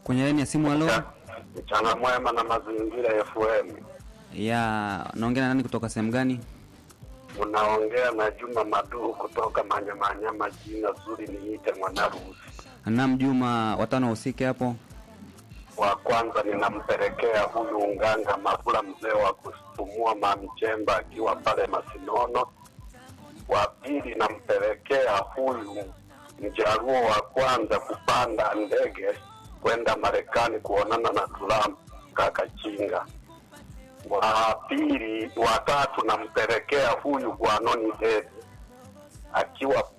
Kwenye laini ya simu, halo. Mchana mwema na mazingira FM. Ya, naongea na nani kutoka sehemu gani? Unaongea na Juma Maduhu kutoka Manyamanyama, jina zuri niite Mwanarusi. Naam, Juma, watano wahusike hapo. Wa kwanza ninampelekea huyu Unganga Mabula, mzee wa kusumua Mamchemba akiwa pale Masinono. Wa pili nampelekea huyu mjaruo wa kwanza kupanda ndege kwenda Marekani kuonana na Trump kaka Chinga. Wa pili, wa tatu nampelekea huyu Gwanoni Dede akiwa